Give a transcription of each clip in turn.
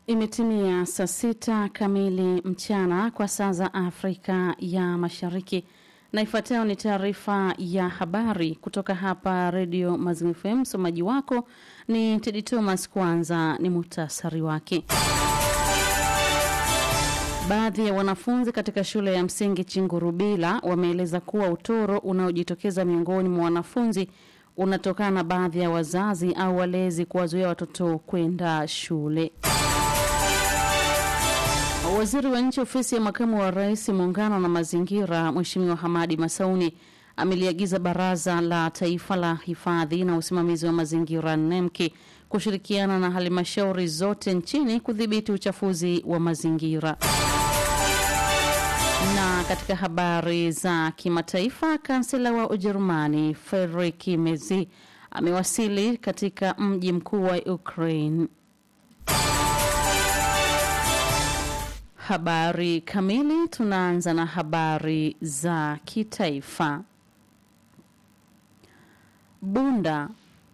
Imetimia saa sita kamili mchana kwa saa za Afrika ya Mashariki, na ifuatayo ni taarifa ya habari kutoka hapa Redio Mazimu FM. Msomaji wako ni Tedi Thomas. Kwanza ni muhtasari wake. Baadhi ya wanafunzi katika shule ya msingi Chingurubila wameeleza kuwa utoro unaojitokeza miongoni mwa wanafunzi unatokana na baadhi ya wazazi au walezi kuwazuia watoto kwenda shule. Waziri wa nchi ofisi ya makamu wa rais muungano na mazingira, Mheshimiwa Hamadi Masauni ameliagiza baraza la taifa la hifadhi na usimamizi wa mazingira NEMKI kushirikiana na halmashauri zote nchini kudhibiti uchafuzi wa mazingira. Na katika habari za kimataifa, kansela wa Ujerumani Friedrich Merz amewasili katika mji mkuu wa Ukraine. Habari kamili. Tunaanza na habari za kitaifa. Bunda.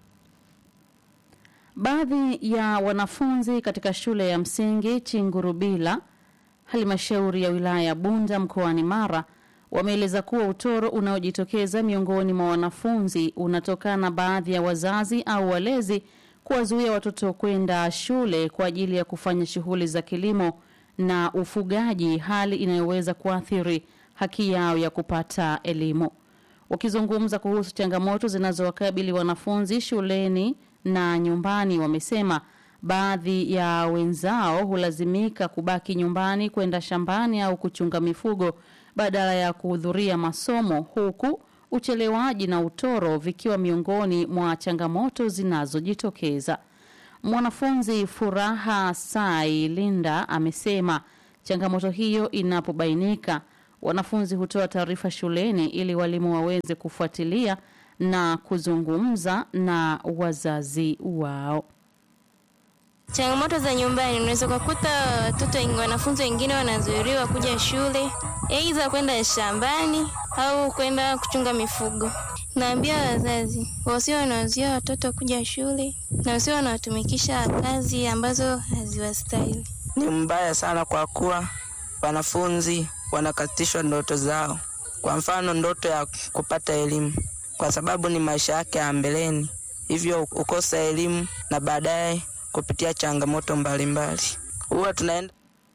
Baadhi ya wanafunzi katika shule ya msingi Chingurubila, halmashauri ya wilaya ya Bunda mkoani Mara, wameeleza kuwa utoro unaojitokeza miongoni mwa wanafunzi unatokana na baadhi ya wazazi au walezi kuwazuia watoto kwenda shule kwa ajili ya kufanya shughuli za kilimo na ufugaji, hali inayoweza kuathiri haki yao ya kupata elimu. Wakizungumza kuhusu changamoto zinazowakabili wanafunzi shuleni na nyumbani, wamesema baadhi ya wenzao hulazimika kubaki nyumbani kwenda shambani au kuchunga mifugo badala ya kuhudhuria masomo, huku uchelewaji na utoro vikiwa miongoni mwa changamoto zinazojitokeza. Mwanafunzi Furaha Sai Linda amesema changamoto hiyo inapobainika, wanafunzi hutoa taarifa shuleni ili walimu waweze kufuatilia na kuzungumza na wazazi wao. Changamoto za nyumbani, unaweza kukuta watoto wanafunzi wengine wanazuiliwa kuja shule, aidha kwenda shambani au kwenda kuchunga mifugo. Naambia wazazi wasio wanawazuia watoto kuja shule na wasio wanawatumikisha kazi ambazo haziwastahili. Ni mbaya sana kwa kuwa wanafunzi wanakatishwa ndoto zao, kwa mfano ndoto ya kupata elimu, kwa sababu ni maisha yake ya mbeleni, hivyo ukosa elimu na baadaye kupitia changamoto mbalimbali huwa tunaenda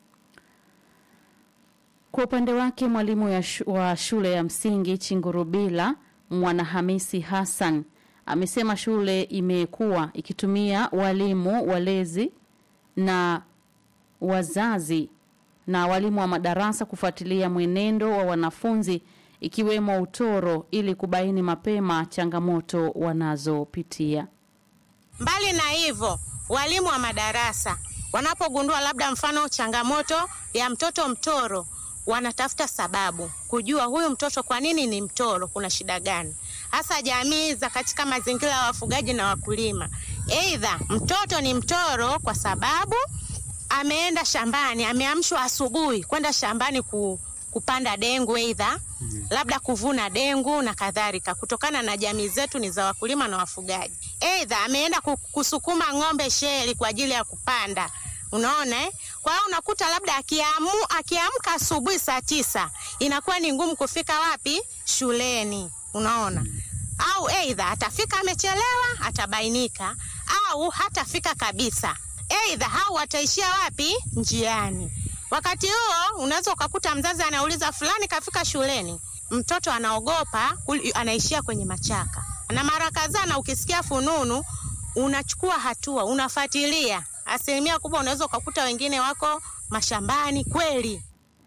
Kwa upande wake mwalimu wa shule ya msingi Chingurubila Mwanahamisi Hassan amesema shule imekuwa ikitumia walimu walezi na wazazi na walimu wa madarasa kufuatilia mwenendo wa wanafunzi ikiwemo utoro ili kubaini mapema changamoto wanazopitia. Mbali na hivyo, walimu wa madarasa wanapogundua labda mfano changamoto ya mtoto mtoro wanatafuta sababu kujua huyu mtoto kwa nini ni mtoro, kuna shida gani hasa. Jamii za katika mazingira ya wafugaji na wakulima, aidha mtoto ni mtoro kwa sababu ameenda shambani, ameamshwa asubuhi kwenda shambani ku, kupanda dengu, aidha labda kuvuna dengu na kadhalika, kutokana na jamii zetu ni za wakulima na wafugaji. Aidha ameenda kusukuma ng'ombe sheli kwa ajili ya kupanda Unaona eh? Kwa hiyo unakuta labda akiamu akiamka asubuhi saa tisa inakuwa ni ngumu kufika wapi shuleni, unaona au aidha atafika amechelewa, atabainika au hatafika kabisa, aidha au ataishia wapi njiani. Wakati huo unaweza ukakuta mzazi anauliza fulani kafika shuleni, mtoto anaogopa, anaishia kwenye machaka, na mara kadhaa, na ukisikia fununu unachukua hatua, unafuatilia asilimia kubwa unaweza ukakuta wengine wako mashambani kweli.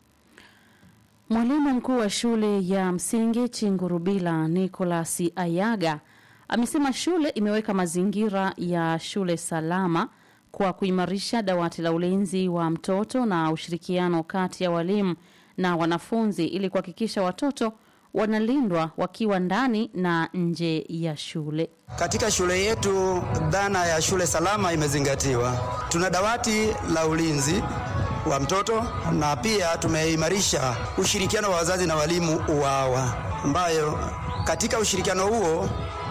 Mwalimu mkuu wa shule ya msingi Chingurubila Nicholas Ayaga amesema shule imeweka mazingira ya shule salama kwa kuimarisha dawati la ulinzi wa mtoto na ushirikiano kati ya walimu na wanafunzi ili kuhakikisha watoto wanalindwa wakiwa ndani na nje ya shule. Katika shule yetu dhana ya shule salama imezingatiwa. Tuna dawati la ulinzi wa mtoto na pia tumeimarisha ushirikiano wa wazazi na walimu UWAWA, ambayo katika ushirikiano huo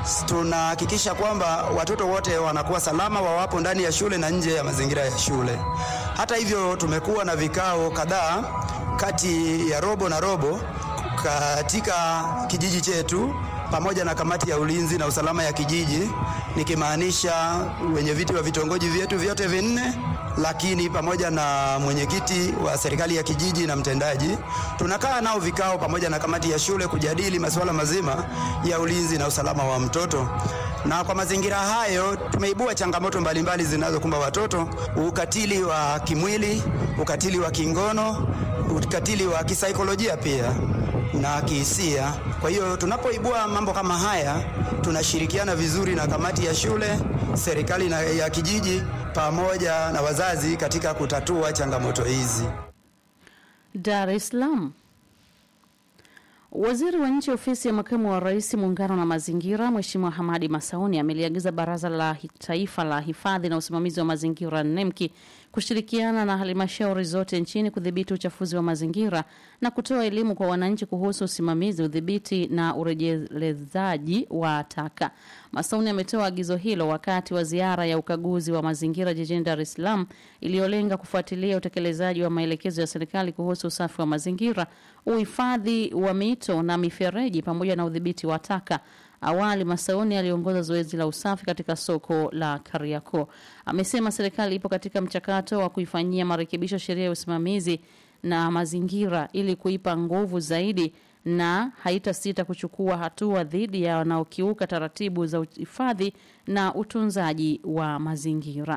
tunahakikisha kwamba watoto wote wanakuwa salama wawapo ndani ya shule na nje ya mazingira ya shule. Hata hivyo, tumekuwa na vikao kadhaa kati ya robo na robo katika kijiji chetu pamoja na kamati ya ulinzi na usalama ya kijiji, nikimaanisha wenye viti wa vitongoji vyetu vyote vinne, lakini pamoja na mwenyekiti wa serikali ya kijiji na mtendaji. Tunakaa nao vikao pamoja na kamati ya shule kujadili masuala mazima ya ulinzi na usalama wa mtoto, na kwa mazingira hayo tumeibua changamoto mbalimbali zinazokumba watoto: ukatili wa kimwili, ukatili wa kingono, ukatili wa kisaikolojia pia na kihisia. Kwa hiyo tunapoibua mambo kama haya, tunashirikiana vizuri na kamati ya shule, serikali na ya kijiji pamoja na wazazi katika kutatua changamoto hizi. Dar es Salaam. Waziri wa Nchi Ofisi ya Makamu wa Rais Muungano na Mazingira, Mheshimiwa Hamadi Masauni ameliagiza Baraza la Taifa la Hifadhi na Usimamizi wa Mazingira NEMKI kushirikiana na halmashauri zote nchini kudhibiti uchafuzi wa mazingira na kutoa elimu kwa wananchi kuhusu usimamizi, udhibiti na urejelezaji wa taka. Masauni ametoa agizo hilo wakati wa ziara ya ukaguzi wa mazingira jijini Dar es Salaam iliyolenga kufuatilia utekelezaji wa maelekezo ya serikali kuhusu usafi wa mazingira, uhifadhi wa mito na mifereji pamoja na udhibiti wa taka. Awali Masauni aliongoza zoezi la usafi katika soko la Kariakoo. Amesema serikali ipo katika mchakato wa kuifanyia marekebisho sheria ya usimamizi na mazingira ili kuipa nguvu zaidi na haitasita kuchukua hatua dhidi ya wanaokiuka taratibu za uhifadhi na utunzaji wa mazingira.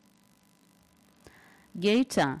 Geita.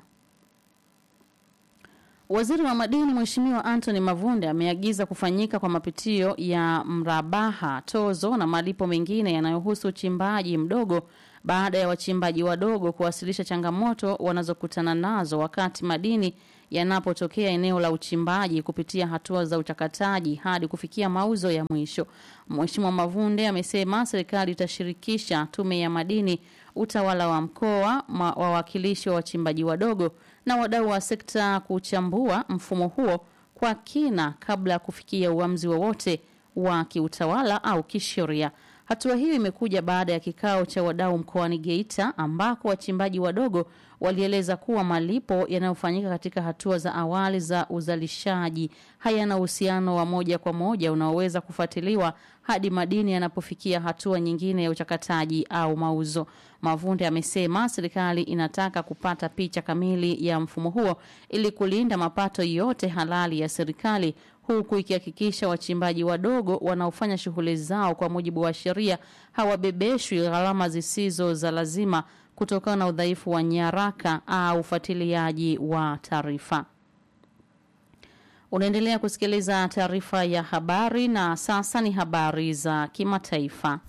Waziri wa madini Mheshimiwa Anthony Mavunde ameagiza kufanyika kwa mapitio ya mrabaha, tozo na malipo mengine yanayohusu uchimbaji mdogo baada ya wachimbaji wadogo kuwasilisha changamoto wanazokutana nazo wakati madini yanapotokea eneo la uchimbaji kupitia hatua za uchakataji hadi kufikia mauzo ya mwisho. Mheshimiwa Mavunde amesema serikali itashirikisha tume ya madini, utawala wa mkoa, ma- wawakilishi wa wachimbaji wadogo na wadau wa sekta kuchambua mfumo huo kwa kina kabla ya kufikia uamuzi wowote wa kiutawala au kisheria. Hatua hiyo imekuja baada ya kikao cha wadau mkoani Geita ambako wachimbaji wadogo walieleza kuwa malipo yanayofanyika katika hatua za awali za uzalishaji hayana uhusiano wa moja kwa moja unaoweza kufuatiliwa hadi madini yanapofikia hatua nyingine ya uchakataji au mauzo. Mavunde amesema serikali inataka kupata picha kamili ya mfumo huo ili kulinda mapato yote halali ya serikali huku ikihakikisha wachimbaji wadogo wanaofanya shughuli zao kwa mujibu wa sheria hawabebeshwi gharama zisizo za lazima kutokana na udhaifu wa nyaraka au ufuatiliaji wa taarifa. Unaendelea kusikiliza taarifa ya habari na sasa ni habari za kimataifa.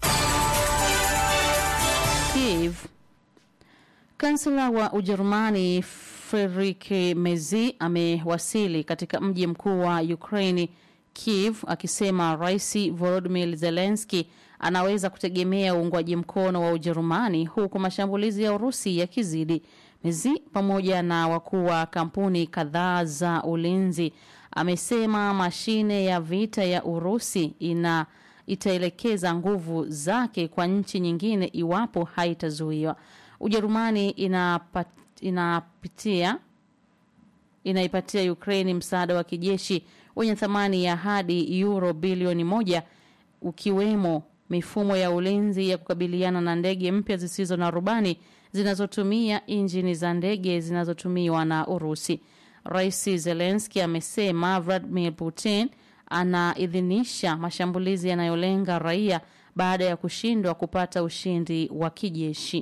Kiev. Kansela wa Ujerumani Friedrich Merz amewasili katika mji mkuu wa Ukraini Kiev akisema Rais Volodymyr Zelensky anaweza kutegemea uungwaji mkono wa Ujerumani huku mashambulizi ya Urusi yakizidi. Merz pamoja na wakuu wa kampuni kadhaa za ulinzi amesema mashine ya vita ya Urusi ina itaelekeza nguvu zake kwa nchi nyingine iwapo haitazuiwa. Ujerumani inapat, inapitia inaipatia Ukraine msaada wa kijeshi wenye thamani ya hadi euro bilioni moja ukiwemo mifumo ya ulinzi ya kukabiliana na ndege mpya zisizo na rubani zinazotumia injini za ndege zinazotumiwa na Urusi. Rais Zelensky amesema Vladimir Putin anaidhinisha mashambulizi yanayolenga raia baada ya kushindwa kupata ushindi wa kijeshi.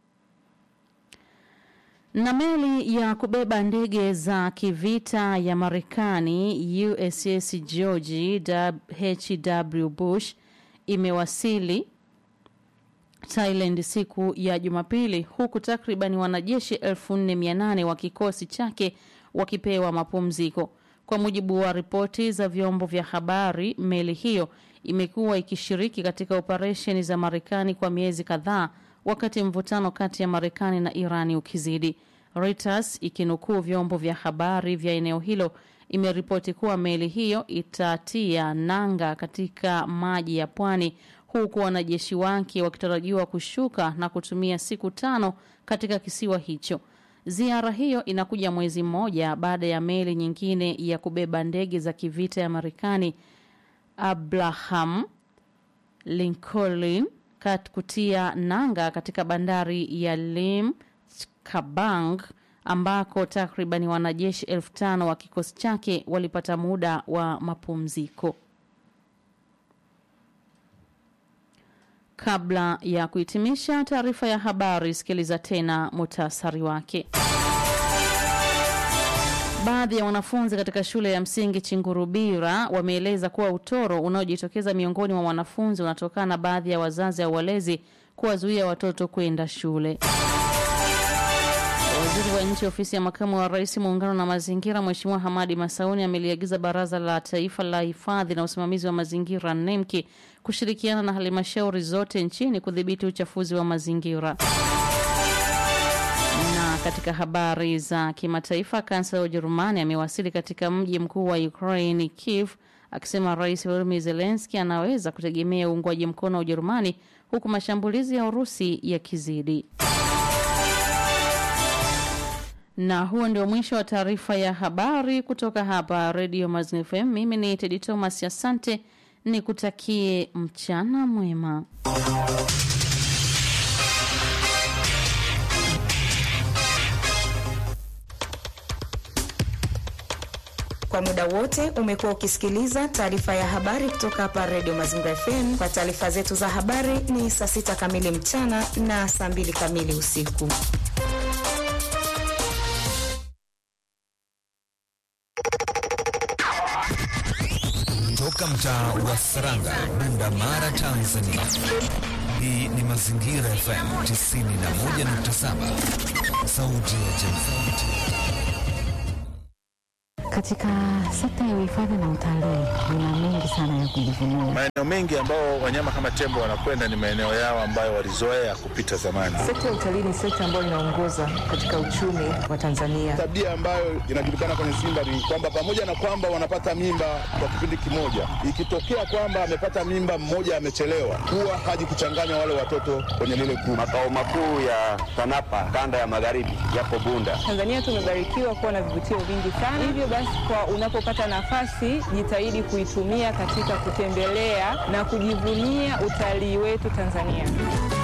Na meli ya kubeba ndege za kivita ya Marekani USS George H.W. Bush imewasili Thailand siku ya Jumapili huku takriban wanajeshi 4800 wa kikosi chake wakipewa mapumziko. Kwa mujibu wa ripoti za vyombo vya habari, meli hiyo imekuwa ikishiriki katika operesheni za Marekani kwa miezi kadhaa wakati mvutano kati ya Marekani na Irani ukizidi. Reuters ikinukuu vyombo vya habari vya eneo hilo imeripoti kuwa meli hiyo itatia nanga katika maji ya pwani huku wanajeshi wake wakitarajiwa kushuka na kutumia siku tano katika kisiwa hicho. Ziara hiyo inakuja mwezi mmoja baada ya meli nyingine ya kubeba ndege za kivita ya Marekani Abraham Lincoln kat kutia nanga katika bandari ya Lim Kabang ambako takribani wanajeshi elfu tano wa kikosi chake walipata muda wa mapumziko. Kabla ya kuhitimisha taarifa ya habari, sikiliza tena muhtasari wake. Baadhi ya wanafunzi katika shule ya msingi Chingurubira wameeleza kuwa utoro unaojitokeza miongoni mwa wanafunzi unatokana na baadhi ya wazazi au walezi kuwazuia watoto kwenda shule. Waziri wa nchi ofisi ya makamu wa rais muungano na mazingira, Mheshimiwa Hamadi Masauni ameliagiza baraza la taifa la hifadhi na usimamizi wa mazingira NEMKI kushirikiana na halmashauri zote nchini kudhibiti uchafuzi wa mazingira. Na katika habari za kimataifa, kansela wa Ujerumani amewasili katika mji mkuu wa Ukraine Kiev, akisema Rais Volodymyr Zelensky anaweza kutegemea uungwaji mkono wa Ujerumani huku mashambulizi ya Urusi yakizidi. Na huo ndio mwisho wa taarifa ya habari kutoka hapa Radio Mazingira FM. Mimi ni Tedi Thomas, asante, nikutakie mchana mwema. Kwa muda wote umekuwa ukisikiliza taarifa ya habari kutoka hapa Radio Mazingira FM. Kwa taarifa zetu za habari ni saa sita kamili mchana na saa mbili kamili usiku. Toka mtaa wa Saranga, Bunda Mara, Tanzania. Hii ni Mazingira FM 91.7, sauti ya jamii. Katika sekta ya uhifadhi na utalii kuna mengi sana ya kujivunia. Maeneo mengi ambao wanyama kama tembo wanakwenda ni maeneo yao ambayo walizoea kupita zamani. Sekta ya utalii ni sekta ambayo inaongoza katika uchumi wa Tanzania. Tabia ambayo inajulikana kwenye Simba ni kwamba pamoja na kwamba wanapata mimba kwa kipindi kimoja, ikitokea kwamba amepata mimba mmoja amechelewa, huwa haji kuchanganya wale watoto kwenye lile kundi. Makao makuu ya TANAPA kanda ya magharibi yapo Bunda. Tanzania tumebarikiwa kuwa na vivutio vingi sana, hivyo basi kwa unapopata nafasi jitahidi kuitumia katika kutembelea na kujivunia utalii wetu Tanzania.